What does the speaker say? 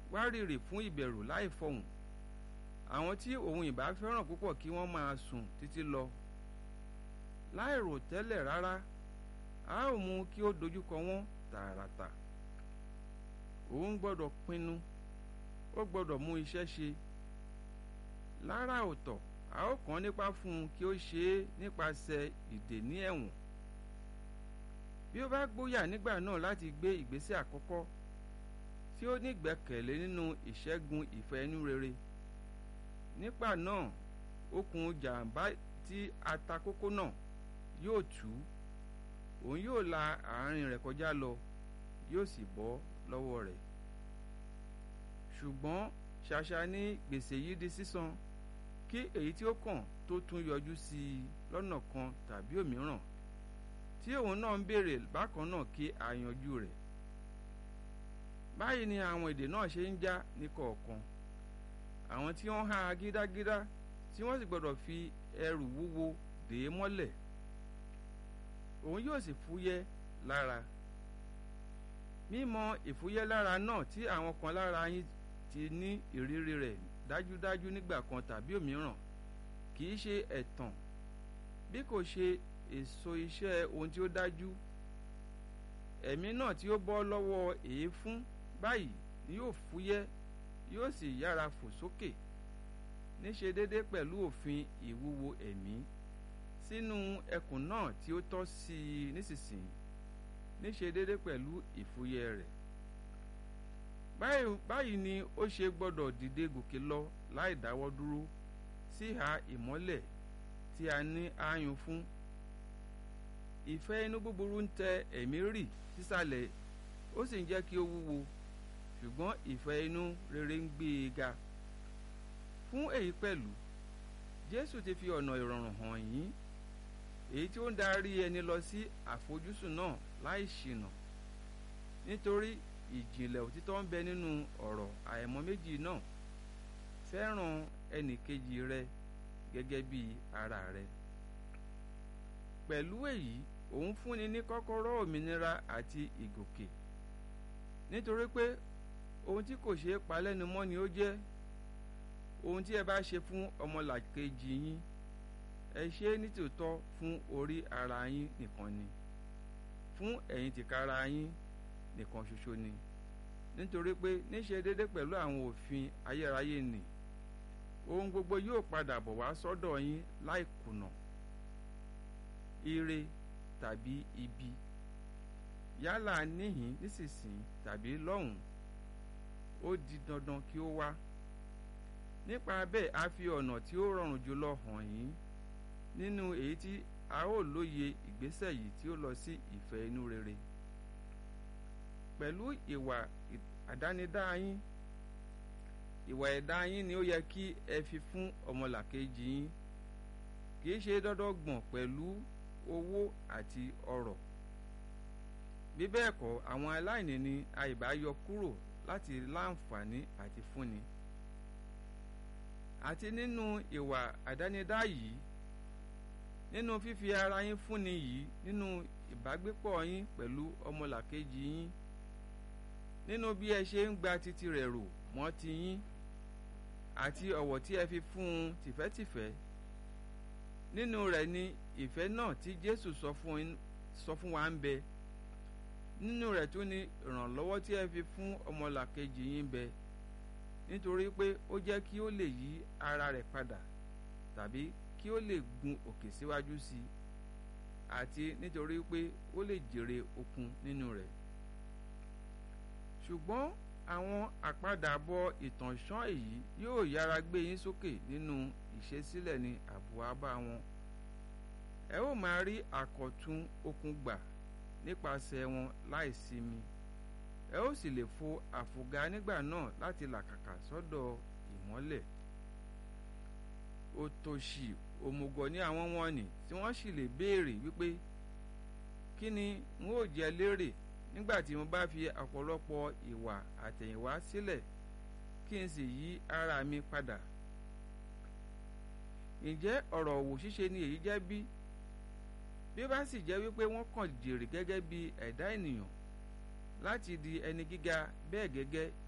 wárìrì fún ìbẹ̀rù láì fọhùn àwọn tí òun ìbá fẹ́ràn púpọ̀ kí wọ́n máa sùn títí lọ láì rò tẹ́lẹ̀ rárá a ó mú kí ó dojúkọ wọ́n tààràtà òun gbọ́dọ̀ pinnu ó gbọ́dọ̀ mú iṣẹ́ ṣe lára ọ̀tọ̀ a ó kàn nípa fún un kí ó ṣe é nípasẹ̀ ìdè ní ẹ̀wọ̀n bí ó bá gbóyà nígbà náà láti gbé ìgbésẹ̀ àkọ́kọ́ tí ó ní ìgbẹ́kẹ̀lé nínú ìṣẹ́gun ìfẹ́ inú rere nígbà náà okùn jàǹbá tí atakókó náà yóò tú òun yóò la àárín rẹ̀ kọjá lọ yóò sì bọ́ lọ́wọ́ rẹ̀ ṣùgbọ́n ṣàṣà ní gbèsè yìí di sísan kí èyí tí ó kàn tó tún yọjú sí i lọ́nà kan tàbí òmíràn tí òun náà ń béèrè bákan náà kí a yanjú rẹ̀ báyìí ni àwọn èdè náà ṣe ń já ní kọ̀ọ̀kan àwọn tí wọ́n há gídágídá tí wọ́n sì gbọ́dọ̀ fi ẹrù wúwo dè é mọ́lẹ̀ òun yóò sì fúyẹ́ lára mímọ̀ ìfúyẹ́ lára náà tí àwọn kan lára yín ti ní ìrírí rẹ̀ dájúdájú nígbà kan tàbí òmíràn kì í ṣe ẹ̀tàn bí kò ṣe èso iṣẹ́ ohun tí ó dájú ẹ̀mí náà tí ó bọ́ lọ́wọ́ èéfún báyìí ni yóò fúyẹ́ yóò sì yára fò sókè níṣe déédé pẹ̀lú òfin ìwúwo ẹ̀mí sínú ẹkùn náà tí ó tọ́ sí i nísinsìnyí níṣe déédé pẹ̀lú ìfúyẹ́ rẹ̀ báyìí ni ó ṣe gbọ́dọ̀ dìde gòkè lọ láì dáwọ́ dúró síhà ìmọ́lẹ̀ tí a ní ààyùn fún ìfẹ́ inú búburú ń tẹ ẹ̀mí rì sísàlẹ̀ ó sì ń jẹ́ kí ó wúwo ṣùgbọ́n ìfẹ́ inú rere ń gbé e ga fún èyí pẹ̀lú Jésù ti fi ọ̀nà ìrọ̀rùn hàn yín èyí tí ó ń darí ẹni lọ sí àfojúsùn náà láì ṣìnà nítorí ìjìnlẹ̀ òtítọ́ ń bẹ nínú ọ̀rọ̀ àìmọ́ méjì náà fẹ́ràn ẹnìkejì rẹ gẹ́gẹ́ bí ara rẹ pẹ̀lú èyí òun fúnni ní kọ́kọ́rọ́ òmìnira àti ìgòkè nítorí pé ohun tí kò ṣeé pa lẹ́nu mọ́ ni ó jẹ́ ohun tí ẹ bá ṣe fún ọmọlàkejì yín ẹ ṣe é nítòótọ́ fún orí ara yín nìkan ni fún ẹ̀yin tìkára yín nìkan ṣoṣo ni nítorí pé níṣe déédé pẹ̀lú àwọn òfin ayérayé nì ohun gbogbo yóò padà bọ̀ wá sọ́dọ̀ yín láì kùnà ire tàbí ibi yálà níhìn nísinsìnyí tàbí lọ́hùn ó di dandan kí ó wá nípa bẹ́ẹ̀ a fi ọ̀nà tí ó rọrùn jùlọ hàn yín nínú èyí tí a ó lóye ìgbésẹ̀ yìí tí ó lọ sí ìfẹ́ inú rere pẹ̀lú ìwà àdánidá yín ìwà ẹ̀dá yín ni ó yẹ kí ẹ fi fún ọmọlàkejì yín kì í ṣe dọ́dọ́gbọ̀n pẹ̀lú owó àti ọrọ̀ bí bẹ́ẹ̀ kọ́ àwọn aláìní ni àìbá yọ kúrò láti láǹfààní àti fúnni àti nínú ìwà àdánidá yìí nínú fífi ara yín fúnni yìí nínú ìbágbépọ̀ yín pẹ̀lú ọmọlàkejì yín nínú bí ẹ ṣe ń gba titi rẹ̀ rò mọ́ ti yín àti ọ̀wọ̀ tí ẹ fi fún un tìfẹ́tìfẹ́ nínú rẹ̀ ni ìfẹ́ náà tí Jésù sọ fún wa ń bẹ nínú rẹ̀ tún ni ìrànlọ́wọ́ tí ẹ fi fún ọmọlàkejì yín bẹ nítorí pé ó jẹ́ kí ó lè yí ara rẹ̀ padà tàbí kí ó lè gun òkè síwájú sí i àti nítorí pé ó lè jèrè okun nínú rẹ̀ ṣùgbọ́n àwọn àpadàbọ̀ ìtànṣán èyí yóò yára gbé yín sókè nínú ìṣesílẹ̀ ní àbúwábá wọn ẹ ó máa rí àkọ̀tun okun gbà nípasẹ̀ wọn láìsinmi ẹ ó sì lè fo àfògá nígbà náà láti làkàkà sọ́dọ̀ ìmọ́lẹ̀ òtòṣì òmùgọ̀ ní àwọn wọn nì tí wọ́n sì lè béèrè wípé kí ni n ó jẹ lérè nígbà tí mo bá fi ọ̀pọ̀lọpọ̀ ìwà àtẹ̀yìnwá sílẹ̀ kí n sì yí ara mi padà ǹjẹ́ ọ̀rọ̀ òwò ṣíṣe ni èyí jẹ́ bí bí ó bá sì jẹ́ wípé wọ́n kàn jèrè gẹ́gẹ́ bí ẹ̀dá ènìyàn láti di ẹni gíga bẹ́ẹ̀ gẹ́gẹ́